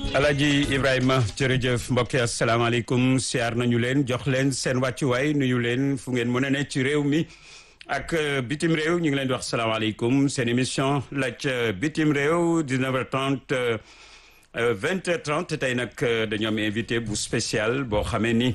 Alaji Ibrahima jërëjëf mbokk yi asalaamaaleykum siyaar nañu leen jox leen seen wàccuwaay nuyu leen fu ngeen mën a ne ci réew mi ak bitim réew ñu ngi leen di wax salaamaaleykum seen émission laaj bitim réew 19h30 20h30 tey nag dañoo am invité bu spécial boo xamee ni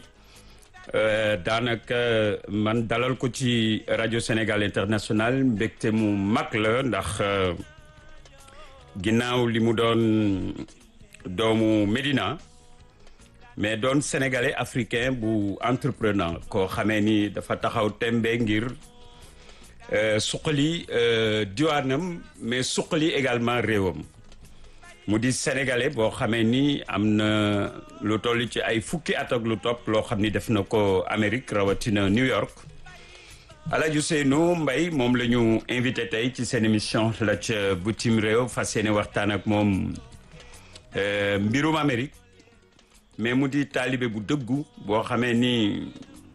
daanaka man dalal ko ci rajo Sénégal international mbégte mu mag la ndax ginnaaw li mu doon. doomu Médina mais doon sénégalais africain bu entrepreneur koo xamee ni dafa taxaw tembe ngir suqali diwaanam mais suqali également réewam mu di sénégalais boo xamee ni am na lu toll ci ay fukki at ak lu topp loo xam ni def na ko Amérique rawatina New York Alaaji Ousseynou Mbaye moom la ñu invité tey ci seen émission la ca bitim réew fas yéene waxtaan ak moom mbirum Amérique mais mu di taalibe bu dëggu boo xamee ni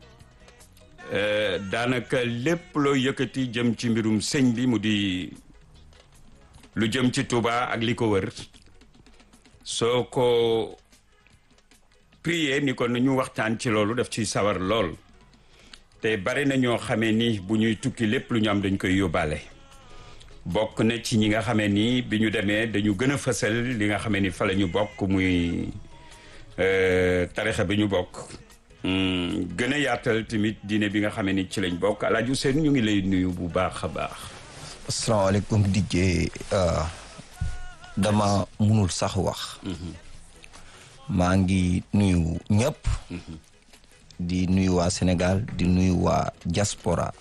daanaka lépp loo yëkkati jëm ci mbirum sëñ bi mu di lu jëm ci Touba ak li ko wër soo ko prier ni ko nañu waxtaan ci loolu daf ciy sawar lool te bari na ñoo xamee ni bu ñuy tukki lépp lu ñu am dañ koy yóbbaale bokk na ci ñi nga xamee ni bi ñu demee dañu gën a fësal li nga xamee ni fa la ñu bokk muy tarixa bi ñu bokk gën a yaatal tamit diine bi nga xamee ni ci lañ bokk Alaaji Ousseynou ñu ngi lay nuyu bu baax a baax asalaamaaleykum DJ dama munul sax wax maa ngi nuyu ñëpp di nuyu waa Sénégal di nuyu waa diaspora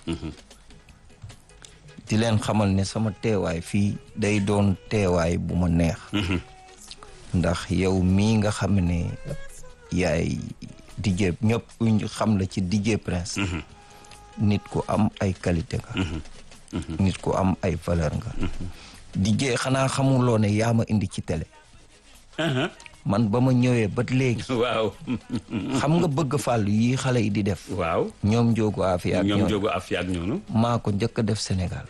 di leen xamal ne sama teewaay fii day doon teewaay bu ma neex ndax yow mii nga xam ne yaay DJ ñëpp ñu xam la ci DJ Prince nit ku am ay qualité nga nit ku am ay valeur nga DJ xanaa xamuloo ne yaa ma indi ci télé man ba ma ñëwee ba léegi waaw xam nga bëgg fàllu yi xale yi di def waaw ñoom njóogu afiya ak ñoom jógu afiya ak ñoonu maa ko njëkk a def Sénégal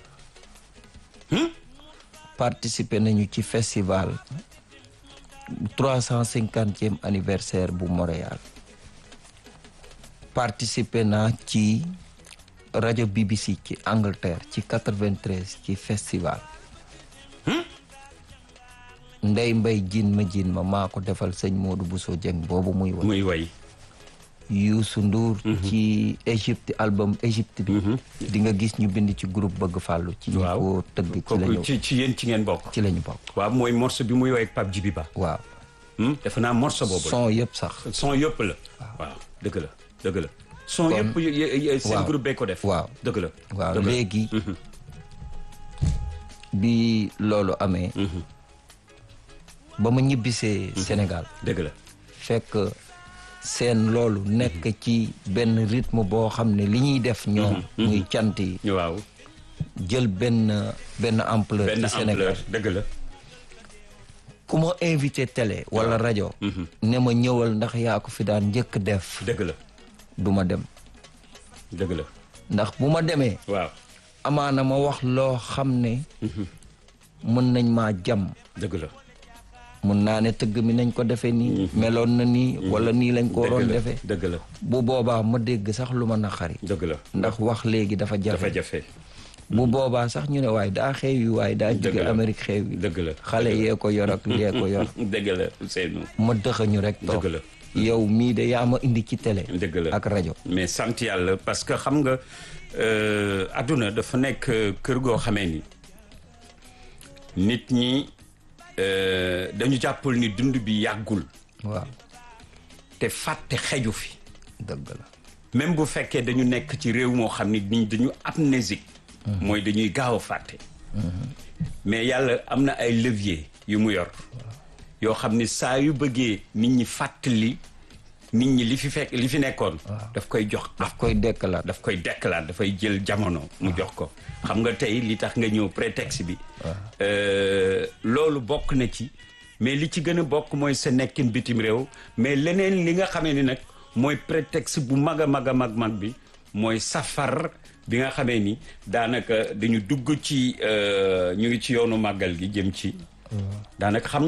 participer nañu ci festival trois cent cinquantième anniversaire bu Montréal participer naa ci rajo BBC ci Angleterre ci quatre-vingt-treize ci festival ndey mbay jin ma jin ma maa ko defal sëñ Modou Bousso Dieng boobu muy way muy way Youssou Ndour ci Égypte album Égypte bi di nga gis ñu bind ci groupe bëgg fàllu ci ñu ko tëgg ci lañu ci ci yéen ci ngeen bokk ci lañu bokk waaw mooy morceau bi muy way ak Pape Djibi Ba waaw defe naa morceau boobu son yëpp sax son yëpp la waaw dëgg la dëgg la son yëpp seen groupe bee ko def waaw dëgg la waaw léegi bi loolu amee ba ma ñibbisee Sénégal dëgg la fekk seen loolu nekk ci benn rythme boo xam ne li ñuy def ñoom muy cant yi waaw jël benn benn ampleur benn ci Sénégal ampleur dëgg la ku ma invité télé wala rajo ne ma ñëwal ndax yaa ko fi daan njëkk def dëgg la du ma dem dëgg la ndax bu ma demee waaw amaana ma wax loo xam ne mën nañ maa jam dëgg la mun naa ne tëgg mi nañ ko defee nii meloon na nii wala nii lañ ko waroon defee dëgg la bu boobaa ma dégg sax lu ma naqari dëgg la ndax wax léegi dafa jafe dafa jafe bu boobaa sax ñu ne waaye daa xew yi waaye daa jóge la. Amérique xew yi dëgg la xale yee ko yor ak yee ko yor dëgg la Ousseynou ma dëxañu rek toog dëgg la yow mii de yaa ma indi ci télé dëgg la ak rajo mais sant yàlla parce que xam nga adduna dafa nekk kër goo xamee ni nit ñi euh, dañu jàppal ni dund bi yàggul waaw te fàtte xeju fi dëgg la même bu fekkee dañu nekk ci réew moo xam ni nit ñi dañu amnésique mooy dañuy gaaw a fàtte mais yàlla am na ay levier yu mu yor yoo xam ni saa yu bëggee nit ñi fàttali nit ñi li fi fekk li fi nekkoon daf koy jox daf koy dekkalaat daf koy dekkalaat dafay jël jamono mu jox ko xam nga tey li tax nga ñëw prétexte bi euh, loolu bokk na ci mais li ci gën a bokk mooy sa nekkin bitim réew mais leneen li nga xamee ni nag mooy prétexte bu mag a mag a mag mag bi mooy safar bi nga xamee ni daanaka dañu dugg ci ñu ngi ci yoonu màggal gi jëm ci daanaka xam nga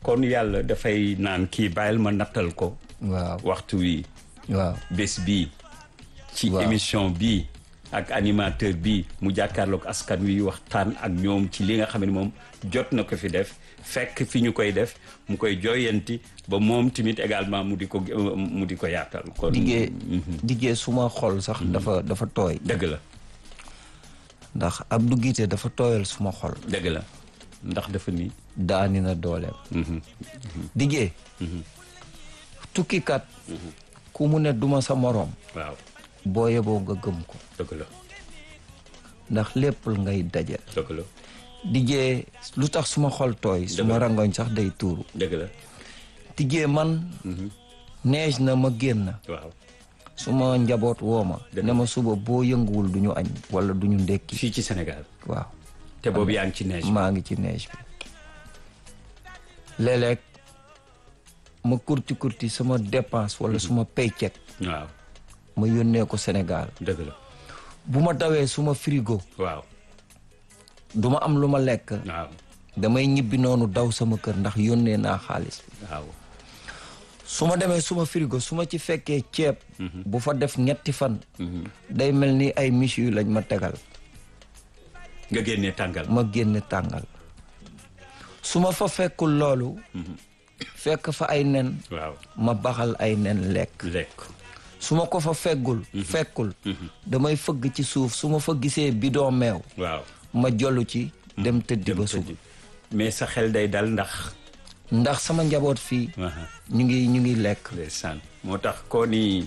kon yàlla dafay naan kii bàyyil ma nattal ko waaw waxtu wi waaw bés bii ci Waaw. émission bii ak animateur bii mu jàkkaarloog askan wi waxtaan ak ñoom ci li nga xam ne moom jot na ko fi def fekk fi ñu koy def mu koy jooyanti ba moom tamit également mu di ko mu di ko yaatal kon diggee diggee suma xol sax dafa dafa tooy dëgg la ndax Abdou Guité dafa tooyal suma xol dëgg la ndax dafa ni daani na dooleem diggee tukkikat ku mu ne duma sa moroom waaw boo yeboo nga gëm ko dëgg la ndax lépp ngay dajal dëgg la diggee lu tax suma xol tooy suma rangoñ sax day tuuru dëgg la diggee man neej na ma génn waaw suma njaboot woo ma Dëgg ne ma suba boo yënguwul du ñu añ wala du ñu ndekki fii ci Sénégal waaw te boobu yaa ngi ci neige maa ngi ci neige bi léeg-léeg ma kurti kurti sama dépense wala suma paycheck waaw ma yónnee ko Sénégal dëgg la bu ma dawee suma frigo waaw du ma am lu ma lekk waaw damay ñibbi noonu daw sama kër ndax yónnee naa xaalis bi waaw su ma demee suma frigo su ma ci fekkee ceeb bu fa def ñetti fan day mel ni ay miche yu lañ ma tegal nga génnee tàngal ma génne tàngal su ma fa fekkul loolu fekk fa ay nen waaw ma baxal ay nen lekk lekk su ma ko fa feggul fekkul damay fëgg ci suuf su ma fa gisee bidon meew waaw ma jollu ci dem tëddi ba suba mais sa xel day dal ndax ndax sama njaboot fii aha ñu ngi ñu ngi lekk ndeysaan moo tax koo ni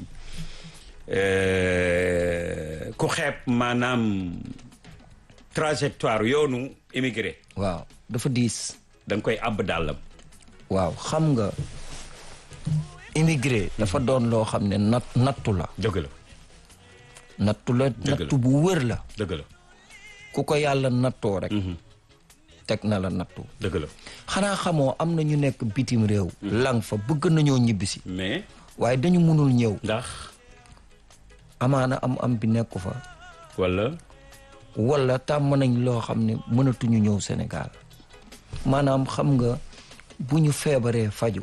euh, ku xeeb maanaam trajectoire yoonu immigré waaw dafa diis da nga koy àbb dàllam waaw xam nga immigré dafa doon loo xam ne nat nattu la dëgg la nattu la la. nattu bu wër la dëgg la ku ko yàlla nattoo rek teg na la nattu dëgg la xanaa xamoo am na ñu nekk bitim réew lang fa bëgg nañoo ñibbisi mais waaye dañu mënul ñëw ndax amaana am am bi nekku fa wala wala tàmm nañ loo xam ne mënatuñu ñëw Sénégal maanaam xam nga bu ñu feebaree faju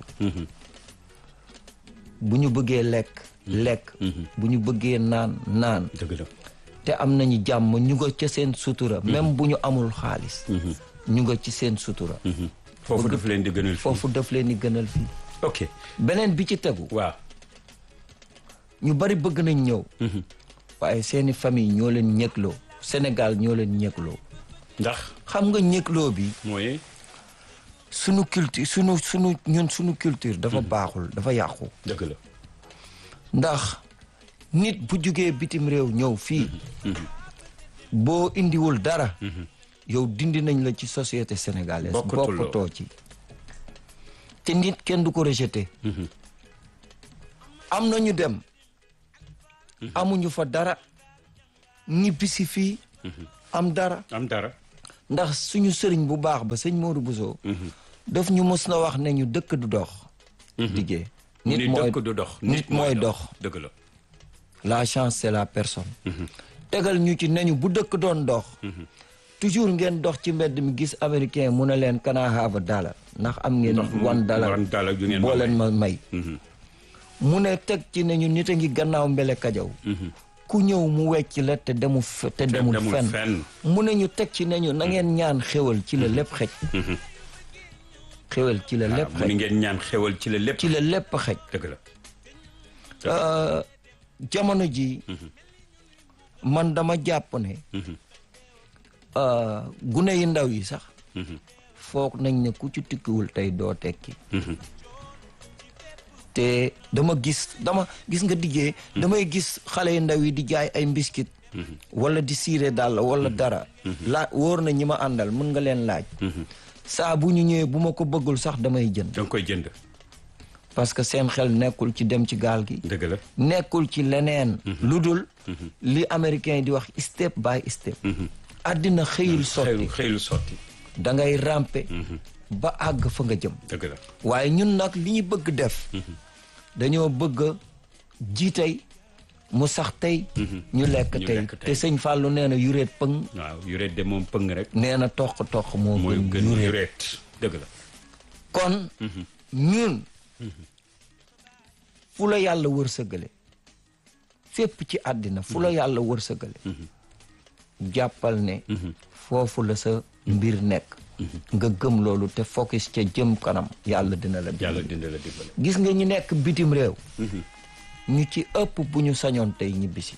bu ñu bëggee lekk lekk bu ñu bëggee naan naan dëgg la te am nañu jàmm ñu nga ca seen sutura même bu ñu amul xaalis ñu nga ci seen sutura foofu daf leen di gënal fii foofu daf leen di gënal fii ok beneen bi ci tegu waaw ñu bari bëgg nañ ñëw waaye seeni famille ñoo leen ñëgloo Sénégal ñoo leen ñëgloo ndax xam nga ñëgloo bi mooy sunu culture sunu sunu ñun sunu culture dafa baaxul dafa yàqu dëgg la ndax nit bu jugee bitim réew ñëw fii boo indiwul dara yow dindi nañ la ci société sénégalaise Bokkatuloo. bokkatoo ci te nit kenn du ko rejeté am na ñu dem amuñu fa dara ñibbisi fii am dara am dara ndax suñu sëriñ bu baax ba sëñ Modou Bousso daf ñu mës na wax ne ñu dëkk du dox liggéey mu ni nit mooy dëkk du dox nit mooy dox dëgg la la chance c'est la personne tegal ñu ci nañu bu dëkk doon dox toujours ngeen dox ci mbedd mi gis américain mu ne leen kana have a dollar ndax am ngeen one dollar one dollar ju ngeen ma boo leen may. ma may mu ne teg ci ne ñu nit a ngi gannaaw mbele kajaw ku ñëw mu wecc la te demu fe- te demul demul fenn fenn. mu ne ñu teg ci ne ñu na ngeen ñaan xéwal ci la lépp xej xéwal ci la lépp mu ni xej ngeen ñaan xewal ci la lépp ci la lépp xej dëgg la Euh, jamono ji man dama jàpp ne euh, gune yi ndaw yi sax foog nañ ne ku ci tukkiwul tey doo tekki te dama gis dama gis nga diggee damay gis xale yu ndaw yi di jaay ay mbiskit wala di siire dàll wala dara laa wóor na ñi ma àndal mën nga leen laaj saa bu ñu ñëwee bu ma ko bëggul sax damay jënd da nga koy jënd parce que seen xel nekkul ci dem ci gaal gi dëgg la nekkul ci leneen lu dul li américain yi di wax step by step àddina xëyul sotti xëylu xëylu sotti da ngay rampe ba àgg fa nga jëm dëgg la waaye ñun nag li ñu bëgg def dañoo bëgg ji tey mu sax tey ñu lekk Ñu tey lekk tey. te sëñ Fallou nee na yuréet pëng waaw yureet de moom pëng rek nee na toq toq moo mooy gën gën yuréet yureet dëgg la kon ñun fu la yàlla wërsëgale fépp ci àddina fu la yàlla wërsëgale jàppal ne foofu la sa mbir nekk nga gëm loolu te focus ca jëm kanam yàlla dina la yàlla dimbali dina la dimbale gis nga ñi nekk bitim réew ñu ci ëpp bu ñu sañoon tey ñibbisi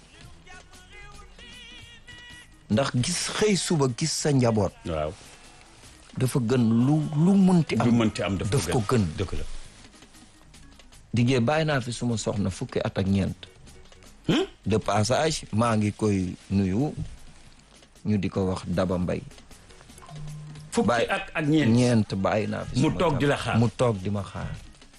ndax gis xëy suba gis sa njaboot waaw dafa gën lu lu munti lu am mënti am daf daf ko gën dëgg la diggee bàyyi naa fi suma soxna fukki at ak ñeent de passage maa ngi koy nuyu ñu di ko wax Daba Mbay fukki Bàyyi- at ak ñeent ñeent bàyyi naa fi Mu suma toog di la jabar. xaar. mu toog di ma xaar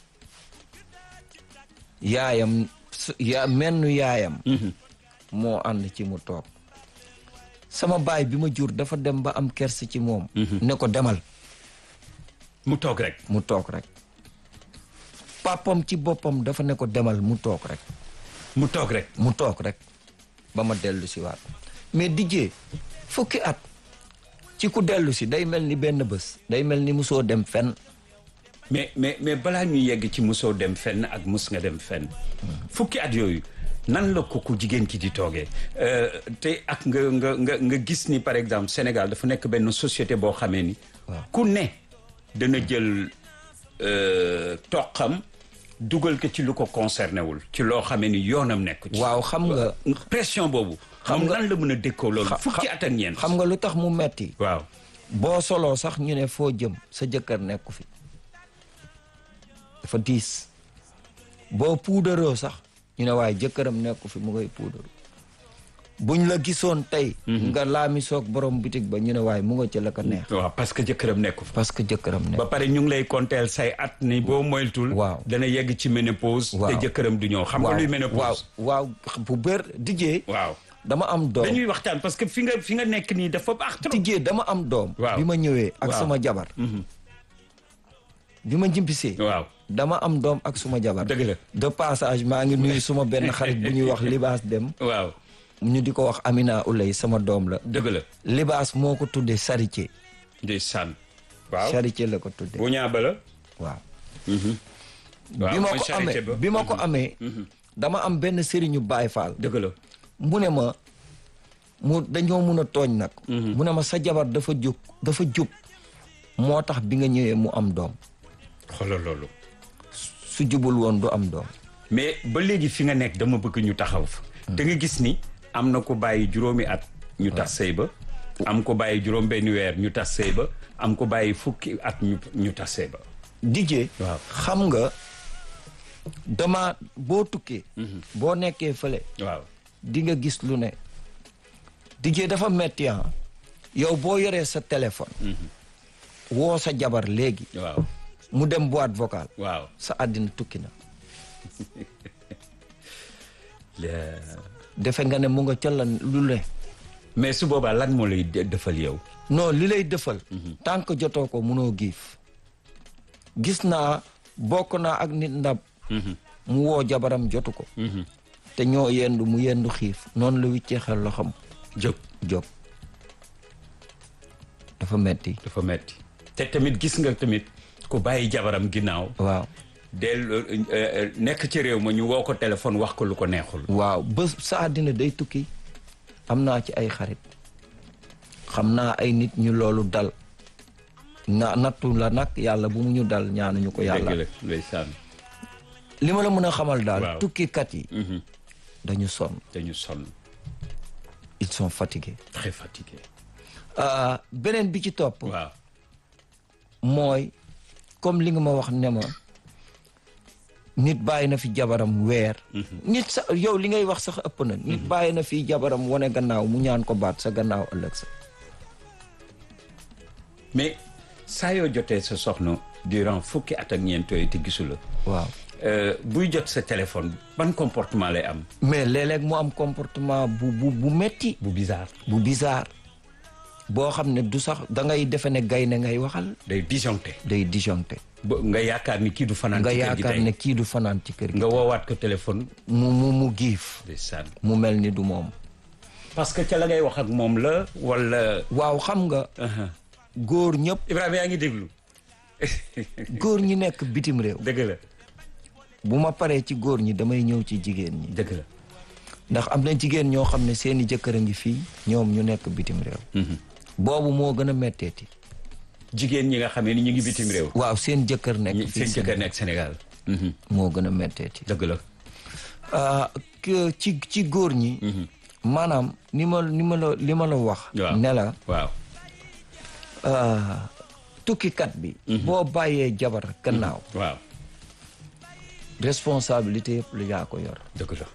yaayam su- ya mennu yaayam moo ànd ci mu toog sama baay bi ma jur dafa dem ba am kersi ci moom ne ko demal mu toog rek mu toog rek papam ci boppam dafa ne ko demal mu toog rek mu toog rek mu toog rek ba ma dellu si waat mais dijjee fukki at ci ku dellu si day mel ni benn bés day mel ni musoo dem fenn mais mais mais balaa ñuy yegg ci musoo dem fenn ak mus nga dem fenn fukki at yooyu nan la ko ku jigéen ki di toogee Euh, te ak nga nga nga nga gis ni par exemple Sénégal dafa nekk benn société boo xamee ni ku ne dana jël euh, toqam dugal ko ci lu ko concerné wul ci loo xamee ni yoonam nekk ci waaw xam nga pression boobu xam nga- nan la mën a dékkoo loolu xa- fukki xa- at ak ñeent xam nga lu tax mu metti waaw boo soloo sax ñu ne foo jëm sa jëkkër nekku fi dafa diis boo puudaroo sax ñu ne waaye jëkkëram nekku fi mu ngay puudaru buñ la gisoon tey nga laami soog borom bitig ba ñu ne waaye mu nga ca la ko neex waaw parce que jëkkëram nekku fa parce que jëkkëram nekk ba pare ñu ngi lay konteel say at ni boo moytul Waaw. dana yegg ci ménopause Waaw. te jëkkëram du ñëw xam nga luy waaw ménopause waaw bu bër dijjee waaw dama am doom dañuy waxtaan parce que fi nga fi nga nekk nii dafa baax trop dijjee dama am doom Waaw. bi ma ñëwee ak Waaw. sama jabar bi ma njimpisee waaw dama am doom ak suma jabar Dëgg la. de passage maa ngi nuyu suma benn xarit bu ñuy wax libaas dem waaw ñu di ko wax Amina Ulay sama doom la dëgg la libaas moo ko tuddee charité ndeysaan waaw charité la ko tuddee bu ñaaba la waaw waaw bi ma mooy ko charité amee ba. bi ma ko amee dama am benn sëriñu Baay Faal dëgg la mu ne ma mu dañoo mun a tooñ nag mu ne ma sa jabar dafa jóg dafa jub moo tax bi nga ñëwee mu am doom xoolal loolu su jubul woon du am doom mais ba léegi fi nga nekk dama bëgg ñu taxaw fa da nga gis ni am na ko bàyyi juróomi at ñu tas sëy ba am ko bàyyi juróom benn weer ñu tas sëy ba am ko bàyyi fukki at ñu ñu tas sëy ba dijee Waaw. xam nga dama boo tukkee boo nekkee fële waaw di nga gis lu ne dijee dafa metti ah yow boo yoree sa téléphone woo sa jabar léegi waaw mu dem boîte vocale waaw sa àddina tukki na Le- defe nga ne mu nga ca lan lu ne mais su boobaa lan moo lay de- defal yow non li lay defal tant que jotoo ko munoo giif gis naa bokk naa ak nit ndab mu woo jabaram jotu ko te ñoo yendu mu yendu xiif noonu la wiccee xel loo xam jóg jóg dafa metti dafa metti te tamit gis nga tamit ku bàyyi jabaram ginnaaw waaw del euh, euh, nekk ci réew ma ñu woo ko téléphone wax ko lu ko neexul waaw ba sa àddina day tukki am naa ci ay xarit xam naa ay nit ñu loolu dal na nattu la nag yàlla bu mu ñu dal ñaanuñu ko dëgg yàlla la ndeysaan li ma la mën a xamal daal Waaw. tukkikat yi Mhm. dañu sonn dañu sonn ils sont fatigués très fatigué Ah, beneen bi ci topp waaw mooy comme li nga ma wax ne ma nit bàyyi na fi jabaram weer nit sa yow li ngay wax sax ëpp na nit bàyyi na fi jabaram wane gannaaw mu ñaan ko baat sa gannaaw ëllëg sa mais saa yoo jotee sa soxna durant fukki at ak ñeent yooyu te gisu la waaw euh, buy jot sa téléphone ban comportement lay am mais léeg-léeg mu am comportement bu bu bu metti bu bizarre bu bizarre boo xam ne du sax da ngay defe ne gaynde ngay waxal day disjoncté day disjoncté ba nga yaakaar ni kii du fanaan nga ci kër gi yaakaar tey ne kii du fanaan ci kër gi nga woowaat ko téléphone mu mu mu giif ndeysaan mu mel ni du moom parce que ca la ngay wax ak moom la wala waaw xam nga góor ñëpp Ibrahima yaa ngi déglu góor ñi nekk bitim réew dëgg la bu ma paree ci góor ñi damay ñëw ci jigéen ñi dëgg la ndax am na jigéen ñoo xam ne seeni jëkkër a ngi fii ñoom ñu nekk bitim réew boobu moo gën a metteeti jigéen ñi nga xamee ni ñu ngi bitim réew waaw seen jëkkër nekk ñi- fii seen jëkkër nekk Sénégal moo gën a metteeti dëgg la ah, que ci ci góor ñi maanaam ni ma ni ma la li ma la wax waaw ne la waaw ah, tukkikat bi boo bàyyee jabar gannaaw waaw responsabilité yëpp lu yaa ko yor dëgg la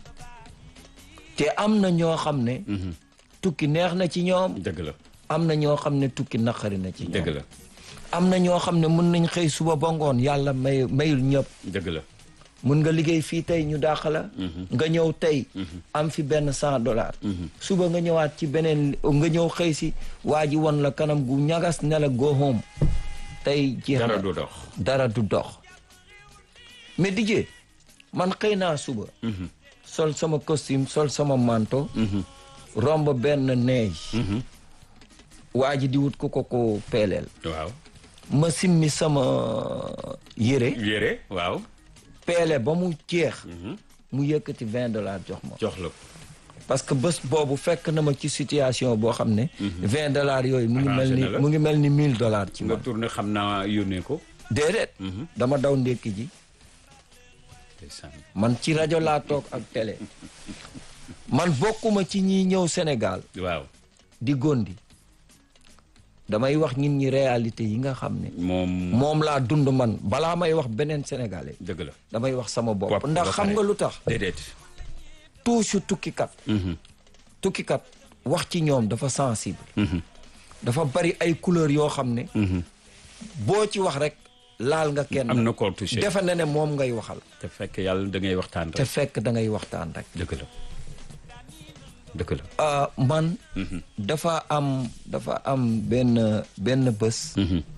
te am na ñoo xam ne tukki neex na ci ñoom dëgg la am na ñoo xam ne tukki naqari na ci ñoom dëgg la am na ñoo xam ne mën nañ xëy suba ba ngoon yàlla may mayul ñëpp dëgg la mun nga liggéey fii tey ñu dàq la nga ñëw tey am fi benn cent dollars suba nga ñëwaat ci beneen nga ñëw xëy si waa ji won la kanam gu ñagas ne la go home tey jeex dara na du dox dara du dox mais dijee man xëy naa suba sol sama costume sol sama manteau romb benn neige waa ji di wut ku ko ko peeleel waaw ma simmi sama yére yére waaw peele ba mu jeex mu yëkkati vingt dollars jox ma jox la parce que bés boobu fekk na ma ci situation boo xam ne vingt dollars yooyu mu ngi mel ni Arrangé na la. mu ngi mel ni mille dollars ci nga man tourné xam naa yónnee ko déedéet dama daw ndékki ji ndeysaan man ci rajo laa toog ak télé man bokkuma ci ñiy ñëw Sénégal waaw di gondi damay wax nit ñi réalité yi nga xam ne moom moom laa dund man balaa may wax beneen sénégalais dëgg la damay wax sama bopp Bopp ndax ba xam pare. nga lu tax déedéet touche tukkikat tukkikat wax ci ñoom dafa sensible dafa bari ay couleur yoo xam ne boo ci wax rek laal nga kenn am na koo touché defe na ne moom ngay waxal te fekk yàlla da ngay waxtaan te rek fekk da ngay waxtaan rek dëgg la dëgg la ah, man dafa am dafa am benn benn bés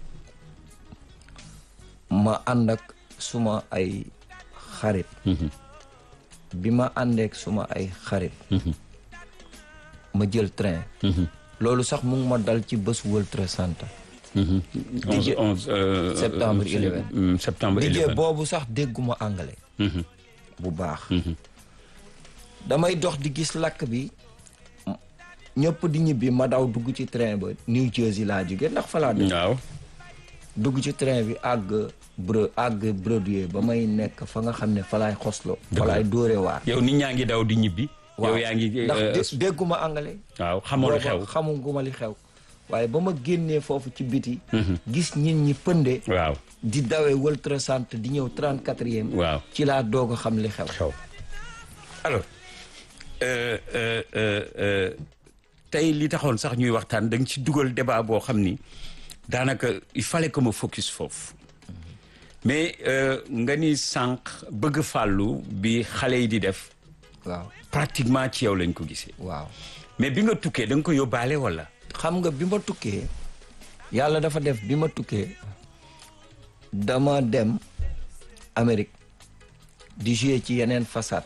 ma ànd ak suma ay xarit bi ma àndeek suma ay xarit ma jël train loolu sax mu ngi ma dal ci bés World Trade Center onze onze euh, Septembre euh, 11. euh, septembre dijee 11 boobu sax dégguma anglais bu baax damay dox di gis lakk bi ñëpp di ñibbi ma daw dugg ci train ba New Jersey laa jóge ndax fa laa dëkk waaw dugg ci train bi àgg bre àgg Broadway ba may nekk fa nga xam ne fa laay xoslo fa laay dóore waar yow nit ñaa ngi daw di ñibbi yow yaa ngi ndax euh, dé- dégguma anglais waaw xamoo lu booba xew xamuguma li xew waaye ba ma génnee foofu ci biti gis nit ñi pënde waaw di dawee World Trade Center di ñëw 34e waaw ci laa doog a xam li xew xew alors euh, euh, euh, euh, tey li taxoon sax ñuy waxtaan da nga ci dugal débat boo xam ni daanaka il fallait que ma focus foofu mais euh, nga ni sànq bëgg fàllu bi xale yi di def waaw pratiquement ci yow lañ ko gisee waaw mais bi nga tukkee da nga ko yóbbaale wala xam nga bi ma tukkee yàlla dafa def bi ma tukkee dama dem Amérique di jouer ci yeneen façade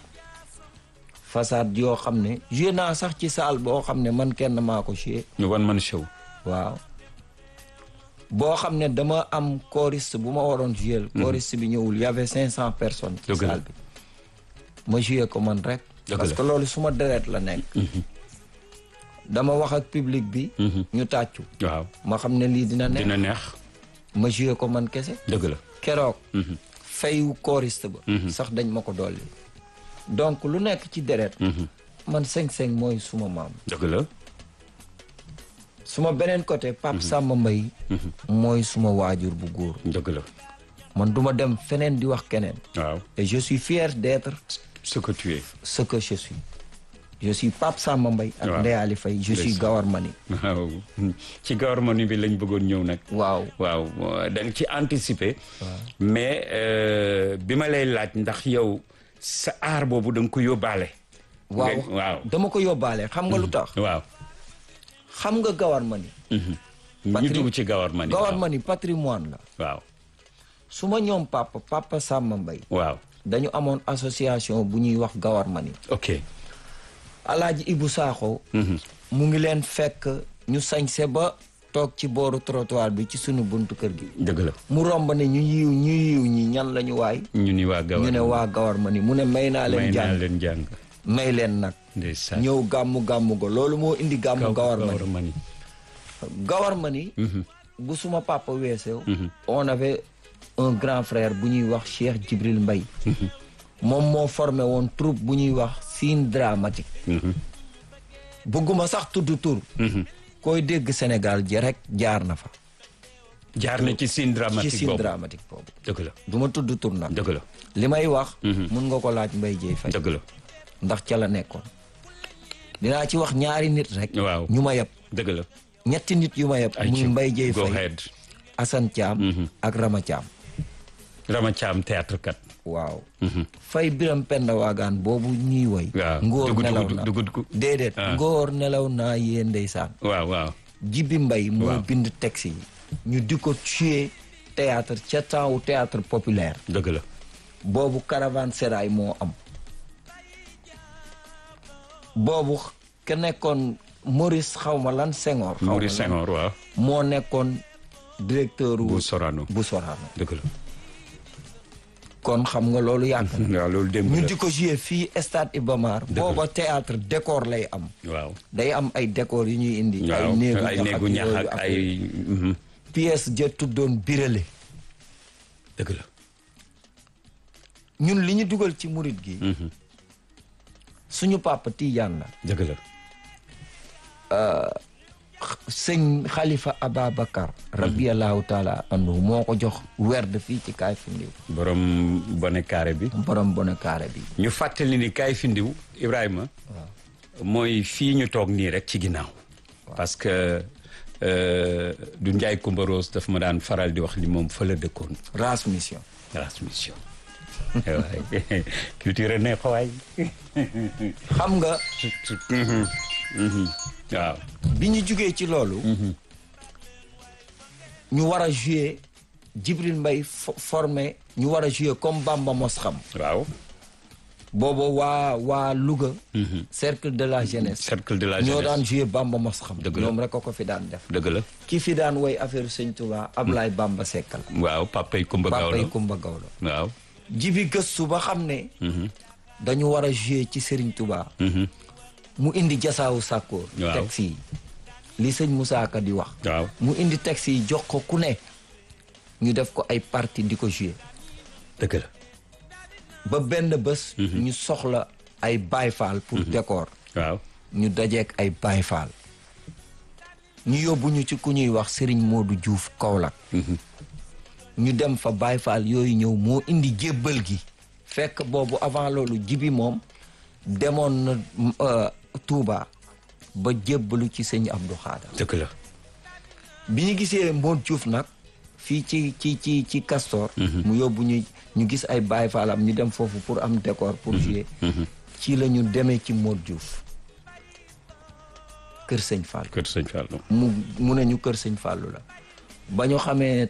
façade yoo xam ne joué naa sax ci salle boo xam ne man kenn maa ko joué ñu wan man show waaw boo xam ne dama am choriste bu ma waroon jouer choriste bi ñëwul y avait cinq cent personnes ci Dëgg la. salle bi ma joué ko man rek Dëgg parce la. que loolu suma deret la nekk dama wax ak public bi ñu tàccu waaw ma xam ne lii dina neex dina neex ma joué ko man kese dëgg la keroog fayu choriste ba sax dañ ma ko dolli donc lu nekk ci deret man cinq-cinq mooy suma maam dëgg la suma beneen côté Pape Samba Mbaye mooy suma waajur bu góor dëgg la man duma dem feneen di wax keneen waaw et je suis fier d'être ce que tu es ce que je suis je suis Pape Samba Mbaye ak Waaw. Ndeye Ali Faye je suis Ndeysaan. Gawar Mani waaw ci gouvernement bi lañ bëggoon ñëw nag waaw waaw da nga ci anticiper mais euh, bi ma lay laaj ndax yow sa aar boobu da nga ko yóbbaale waaw Nga- waaw dama ko yóbbaale xam nga lu tax waaw xam nga Gawar Mani ñu Patri- dugg ci gawar ma ni Gawar waaw Mani patrimoine la waaw su ma ñoom papa papa Samba Mbaye waaw dañu amoon association bu ñuy wax Gawar Mani ok alaaji Ibu Saaxo mu ngi leen fekk ñu sañse ba toog ci booru trottoir bi ci sunu buntu kër gi dëgg la mu romb ne ñu yiw ñu yiw ñi ñan lañu waay ñu ni waa gawar ñu ne waa gawar ma ni mu ne may naa may leen naa jàng leen jàng may leen nag ndeysaan ñëw gàmmu gàmmu go loolu moo indi gàmmu gawar ma ni ma ni gawar ma ni bu suma papa weesew on avait un grand frère bu ñuy wax Cheikh Djibril Mbaye moom moo formé woon troupe bu ñuy wax Sine Dramatique bëgguma sax tudd tur koy dégg Sénégal ji rek jaar na fa jaar na ci scène ci dramatique Sine boobu Dramatique boobu dëgg la du ma tudd tur nag dëgg la li may wax mun nga ko laaj Mbaye Dieye Faye dëgg la ndax ca la nekkoon dinaa ci wax ñaari nit rek waaw ñu ma yeb dëgg la ñetti nit yu ma yeb ay muy ci Mbaye Dieye go Faye ahead Assane Thiam ak Rama Thiam Rama Thiam théâtre kat waaw fay biram penda waagaan boobu ñuy woy waaw ngóor dugud nelaw dugud na dugud ku déedéet Ah. ngóor nelaw naa yee ndeysaan waaw waaw jibi mbay moo Waaw. bind texte yi ñu di ko tuer théâtre ca temps wu théâtre populaire dëgg la boobu caravane sérail moo am boobu ke nekkoon Maurice xawma lan Senghor xawma Maurice lan, Senghor waaw moo nekkoon directeur wu bu Sorano bu Sorano dëgg la kon xam nga loolu yàgg na waaw loolu démb ñu la di ko jouer fii stade Iba Mar booba théâtre décor lay am waaw day am ay décor yu ñuy indi ay waaw néegu ay ñax néegu ak ñax yooyu ak ak ay mhm. pièce ja tuddoon birale dëgg la ñun li ñu dugal ci murit gi suñu papa Tidiane la dëgg la sëñ Khalifa Ababacar rabiyallahu taala anhu moo ko jox werd fii ci kaay findiw borom bone carré bi borom bona kaare bi ñu fàttali ni kaay fi ndiw Ibrahima mooy fii ñu toog nii rek ci ginnaaw parce que euh, du Njaay Kumba Rose daf ma daan faral di wax li moom fa la dëkkoon race mission transmission waay culture ne xawaay xam nga waaw bi ñu jugee ci loolu ñu war a jouer Djibril Mbaye fo- formé ñu war a jouer comme Bamba mos xam waaw booba waa waa Louga cercle de la jeunesse cercle de la ñoo jeunesse daan jouer Bamba mos xam Dëgg la. ñoom rek a ko fi daan def dëgg la ki fi daan woy affaire sëñ Touba Ablaye Bamba Seck la waaw papay Kumba Gawlo papay Kumba Gawlo waaw jibi gëstu ba xam ne dañu war a jouer ci Serigne Touba mu indi jasaawu sàkkoor Waaw. texte yi li sëñ Moussa Ka di wax waaw mu indi texte yi jox ko ku ne ñu def ko ay partie di ko jouer dëgg la ba benn bés ñu soxla ay bayfaal pour décor waaw ñu dajeek ay bayfaal ñu yóbbu ñu ci ku ñuy wax Serigne Modou Diouf Kaolack ñu dem fa bayfaal yooyu ñëw moo indi jébbal gi fekk boobu avant loolu jibi moom demoon na euh, Touba ba jébbalu ci sëñ Abdou Khadar dëgg la bi ñu gisee Modou Diouf nag fii ci ci ci ci Castor mu yóbbu ñu ñu gis ay Baye Fallam ñu dem foofu pour am décor pour jouer ci la ñu demee ci Modou Diouf kër sëñ Fall kër sëñ Fallou mu mu ne ñu kër sëñ Fallu la ba ñu xamee